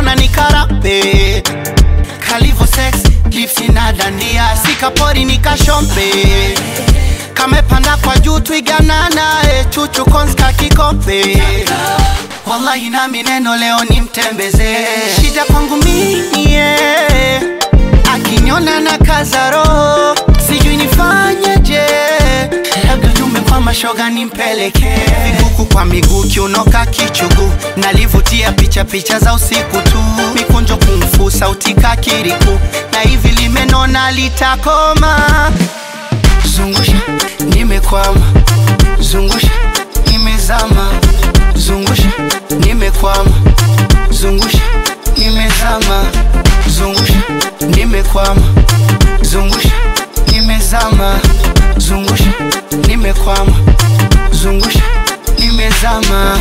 mbona ni karape kalivo sex lipsi na dandia sikapori nikashompe kamepanda kwa juu twiganana e chuchu konska kikompe wallahi nami neno leo nimtembeze shida kwangu mie akinyona na kazaro sijui nifanyeje labda jume kwa mashoga nimpeleke vikuku kwa miguu kiunoka kichugu nalivutia picha picha za usiku tu mikunjo kumfu sauti kakiriku na hivi limenona litakoma zungusha nimekwama zungusha nimezama zungusha nimekwama zungusha nimezama zungusha nimekwama zungusha nimezama zungusha nimekwama zungusha nimezama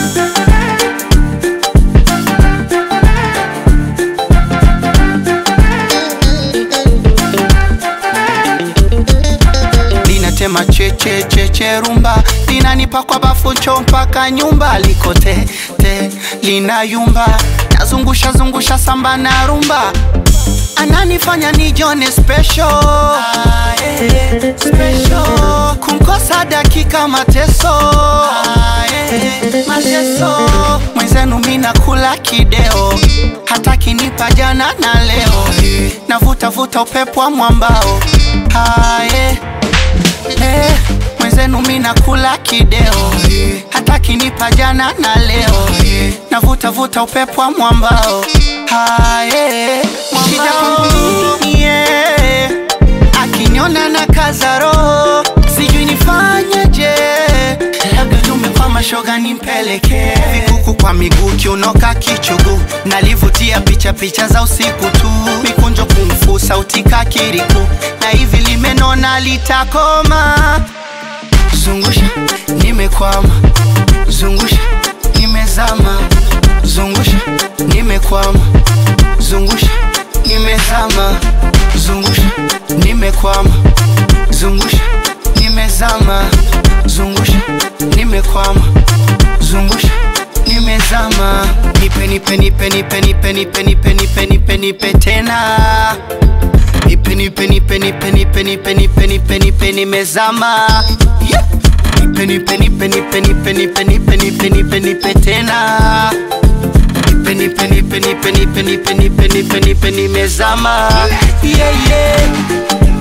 linatema cheche cheche rumba linanipa kwa bafu cho mpaka nyumba likote te linayumba nazungusha zungusha samba na rumba ananifanya nijone special, ah, eh, special. kumkosa dakika mateso ah, eh, mateso mwenzenu mina kula kideo hata kinipa jana na leo navutavuta upepo wa mwambao ah, eh, eh, mwenzenu mina kula kideo hata kinipa jana na leo navutavuta upepo wa mwambao haye shida kwangu mie akinyona na kazaro sijui nifanyeje labda tume kwa mashoga nimpeleke vikuku kwa miguu kiunoka kichugu nalivutia picha picha za usiku tu mikunjo kumfu sauti kakiriku na hivi limenona litakoma zungusha nimekwama zungusha nimezama zungusha nimekwama zungusha nimezama zungusha nimekwama zungusha nimezama zungusha nimekwama zungusha nimezama nipe nipe nipe nipe nipe nipe nipe nipe nipe nipe tena nipe nipe nipe nipe nipe nipe nipe nipe nipe nimezama yeah. nipe nipe nipe nipe nipe nipe nipe nipe nipe nipe tena nipe nipe nipe nipe nipe nipe nipe nipe nipe nimezama yeah, yeah.